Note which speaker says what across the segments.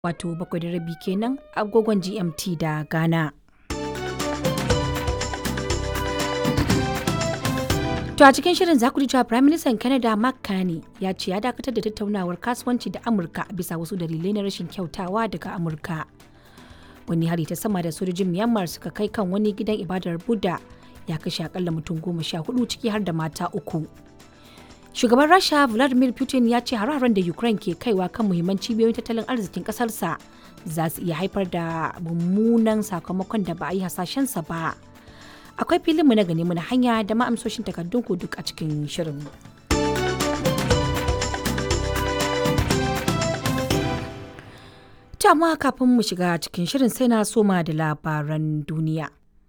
Speaker 1: wato bakwai da rabi kenan agogon GMT da Ghana. To a cikin shirin za ku ji cewa Prime Minister Canada Mark Carney ya ce ya dakatar da tattaunawar kasuwanci da Amurka bisa wasu dalilai na rashin kyautawa daga Amurka. Wani hari ta sama da sojojin Myanmar suka kai kan wani gidan ibadar Buddha ya kashe akalla mutum goma sha hudu ciki har da mata uku. Shugaban Rasha Vladimir Putin ya ce hare-haren da Ukraine ke kaiwa kan muhimman cibiyoyin tattalin arzikin kasarsa za su iya haifar da mummunan sakamakon da ba a yi hasashensa ba. Akwai filinmu na gani na hanya da ma'amsoshin takardun ku duk a cikin shirin. amma kafin mu shiga cikin shirin sai na soma da labaran duniya.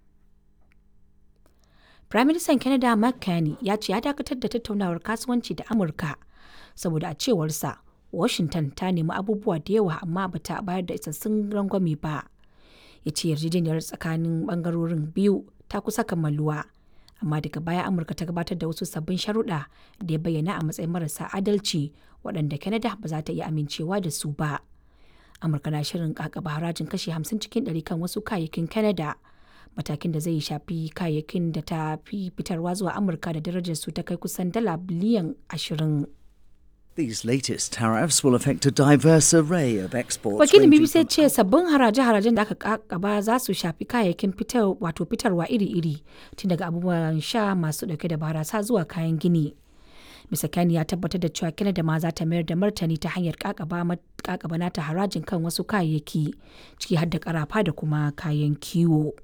Speaker 1: Firaministan Canada Mark Carney ya ce ya dakatar da tattaunawar kasuwanci da Amurka saboda a cewarsa Washington ta nemi abubuwa da yawa amma ba ta bayar da isassun rangwame ba. Ya ce yarjejeniyar tsakanin bangarorin biyu ta kusa kammaluwa. Amma daga baya Amurka ta gabatar da wasu sabbin sharuɗa da ya bayyana a matsayin marasa adalci waɗanda Canada ba za ta iya amincewa da su ba. Amurka na shirin kakaba harajin kashi 50 cikin 100 kan wasu kayayyakin Canada. matakin da zai shafi kayayyakin da ta fi fitarwa zuwa amurka da darajar su ta kai kusan dala biliyan ashirin.
Speaker 2: These latest tariffs will affect a diverse array of exports.
Speaker 1: Wakilin
Speaker 2: ranging
Speaker 1: BBC
Speaker 2: from
Speaker 1: ce sabbin haraje-harajen da aka kakaba za su shafi kayayyakin fitar wato fitarwa iri-iri tun daga abubuwan sha masu dauke da barasa zuwa kayan gini. Mr. Kani ya tabbatar da cewa Canada ma za ta mayar da martani ta hanyar kakaba nata harajin kan wasu kayayyaki ciki har da karafa da kuma kayan kiwo.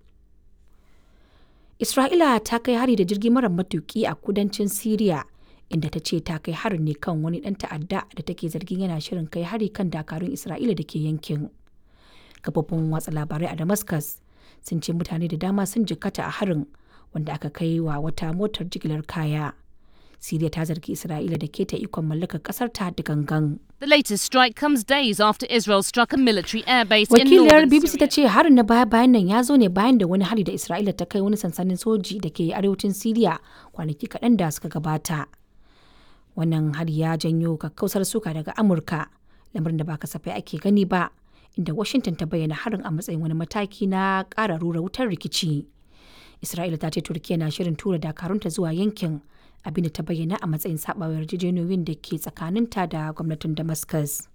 Speaker 1: Isra'ila ta kai hari da jirgi mara matuki a kudancin Siriya inda ta ce ta kai harin ne kan wani ɗan ta'adda da take zargin yana shirin kai hari kan dakarun Isra'ila da ke yankin. Kafofin watsa labarai a Damascus sun ce mutane da dama sun jikkata a harin wanda aka kai wa wata motar jigilar kaya. Siriya ta zargi Isra'ila da keta ikon mallakar ƙasar ta da gangan.
Speaker 3: The latest strike comes days after Israel struck a military airbase in
Speaker 1: Wakiliyar
Speaker 3: northern
Speaker 1: BBC ta
Speaker 3: Syria.
Speaker 1: ce harin na baya bayan nan ya zo ne bayan da wani hari da Isra'ila ta kai wani sansanin soji da ke arewacin Siriya kwanaki kaɗan da suka gabata. Wannan hari ya janyo kakkausar suka daga Amurka, lamarin da ba kasafai ake gani ba, inda Washington ta bayyana harin a matsayin wani mataki na ƙara rura wutar rikici. Isra'ila ta ce Turkiyya na shirin tura dakarunta zuwa yankin abinda ta bayyana a matsayin saɓawa yarjejeniyoyin da ke tsakaninta da gwamnatin Damascus.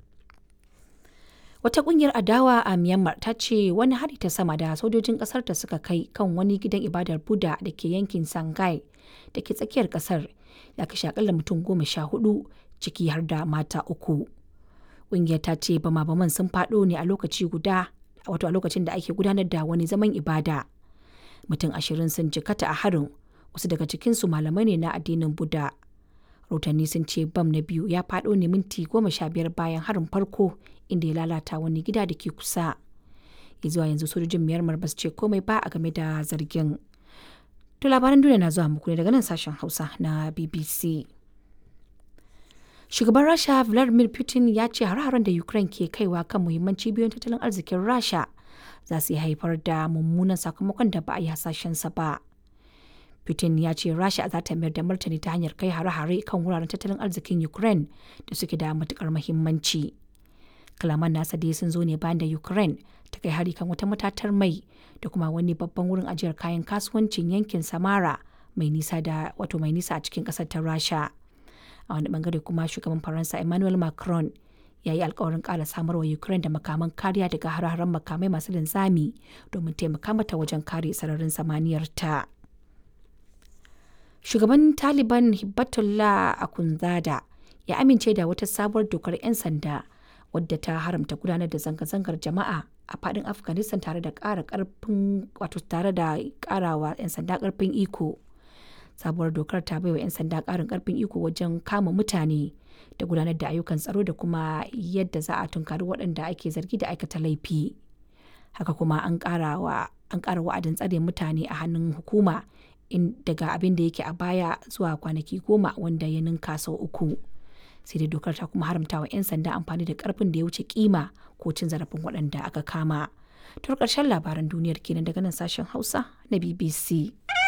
Speaker 1: Wata kungiyar adawa a Myanmar ta ce wani hari ta sama da sojojin kasar ta suka kai kan wani gidan ibadar Buddha da ke yankin Sangai da ke tsakiyar kasar ya kashe akalla mutum goma sha hudu ciki har da mata uku. Kungiyar ta ce bama-baman sun faɗo ne a lokaci guda wato a lokacin da ake gudanar da wani zaman ibada. Mutum ashirin sun jikata a harin wasu daga cikinsu malamai ne na addinin Buddha. rahotanni sun ce bam na biyu ya faɗo ne minti goma sha biyar bayan harin farko inda ya lalata wani gida da ke kusa ya zuwa yanzu sojojin myanmar ba su ce komai ba a game da zargin to labaran duniya na zuwa muku ne daga nan sashen hausa na bbc shugaban rasha vladimir putin ya ce har-haren da ukraine ke kaiwa kan muhimman cibiyoyin tattalin arzikin rasha za su iya haifar da mummunan sakamakon da ba a yi hasashensa ba Putin ya ce Rasha za ta mayar da martani ta hanyar kai hare-hare kan wuraren tattalin arzikin Ukraine da suke da matukar muhimmanci. Kalaman nasa dai sun zo ne bayan da Ukraine ta kai hari kan wata matatar mai da kuma wani babban wurin ajiyar kayan kasuwancin yankin Samara mai nisa da wato mai nisa a cikin kasar ta Rasha. A wani bangare kuma shugaban Faransa Emmanuel Macron ya yi alkawarin ƙara samarwa Ukraine da makaman kariya daga hare-haren makamai masu linzami domin taimaka mata wajen kare sararin samaniyar ta. shugaban taliban hibbatullah akunzada ya amince da wata sabuwar dokar 'yan sanda wadda ta haramta gudanar da zanga-zangar jama'a a fadin afghanistan tare da ƙara ƙarfin wato tare da ƙarawa 'yan sanda ƙarfin iko sabuwar dokar ta baiwa 'yan sanda ƙarin ƙarfin iko wajen kama mutane da gudanar da ayyukan tsaro da kuma yadda za a tunkari waɗanda ake zargi da aikata laifi haka kuma an ƙara wa'adin tsare mutane a hannun hukuma in daga abin da yake a baya zuwa kwanaki goma wanda ya ninka sau uku sai dai dokar ta kuma haramta wa 'yan sanda amfani da karfin da ya wuce kima ko cin zarafin waɗanda aka kama to ƙarshen labaran duniyar kenan daga nan sashen hausa na bbc